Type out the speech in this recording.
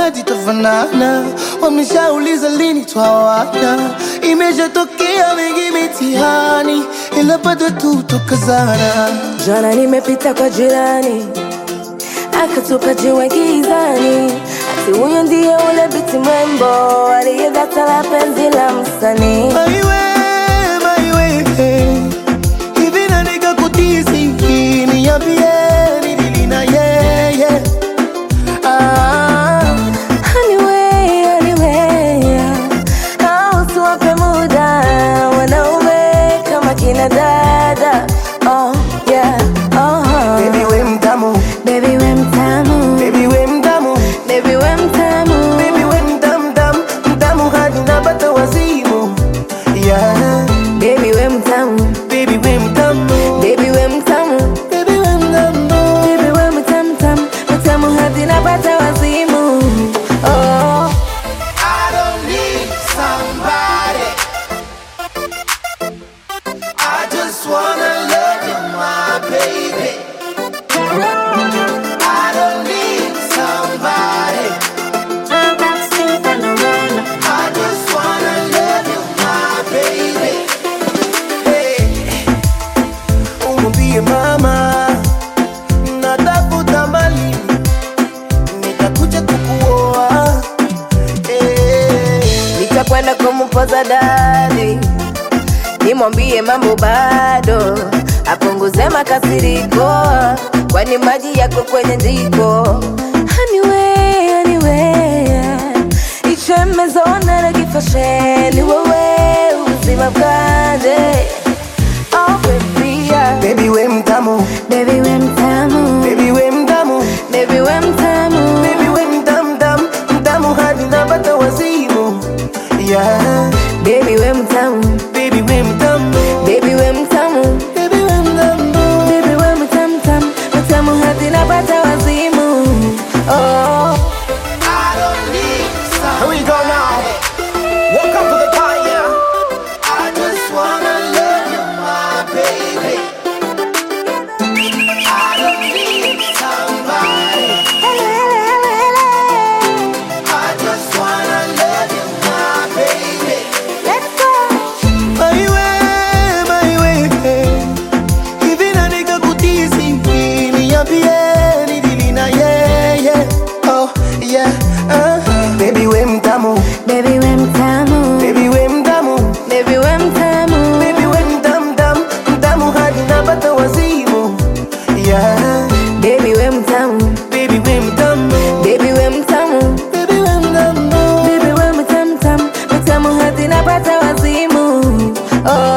hadi tafanana, wameshauliza lini twawana, imeshatokea mengi mitihani, ila bado tu tukazana. Jana nimepita kwa jirani akatupa jiwe gizani, ati huyo ndiye ule binti mrembo aliyedata la penzi la msanii. Maiwe, maiwe, hivi na nikakutisi, niambie nilili na yeye ah. Anyway, anyway, au tuwape muda wanaume kama kina dada. Oh, yeah, oh, Baby we mtamu, baby we mtamu, baby we mtamu, baby we mtamu, baby we mtamu, mtamu, mtamu hadi napata wazimu. Yeah, baby we mtamu, baby we mtamu, baby we mtamu, baby we mtamu. baby we mtamu, mtamu, mtamu hadi napata wazimu. Oh. I don't need somebody. I just wanna love you, my baby. I don't need somebody. I just wanna love you, my baby. Hey, umwambie mama natafuta mali, nitakuja kukuoa. Hey. nitakwenda kumpoza dadi, nimwambie mambo bado, apunguze makasiriko, kwani maji yako kwenye jiko. Anyway, anyway, ichemezona na kifashe ni wewe uzima bwanje. Oh baby, yeah. Baby we mtamu, baby we mtamu, baby we mtamu, baby we mtamu, baby we mtamu, mtamu, mtamu hadi napata wazimu. Yeah, baby we mtamu, baby we mtamu, baby we mtamu. baby we mtamu. Baby we mtamu tamu mtamu hadi napata wazimu. Oh. I don't need Here we go now. Welcome to the fire. I just wanna love you, my baby. I don't need somebody. I just wanna love you, my baby. Maiwe, maiwe, hivi na nikakutisi, niambie nilili na yeye. Oh, yeah, uh-huh. Baby we mtamu, Baby we mtamu. baby we mtamu, Baby we mtamu. baby we mtamu, mtamu, mtamu hadi napata wazimu. Yeah, Baby we mtamu. baby we mtamu, Baby we mtamu. baby we mtamu. Baby we mtamu tamu mtamu hadi napata wazimu. Oh.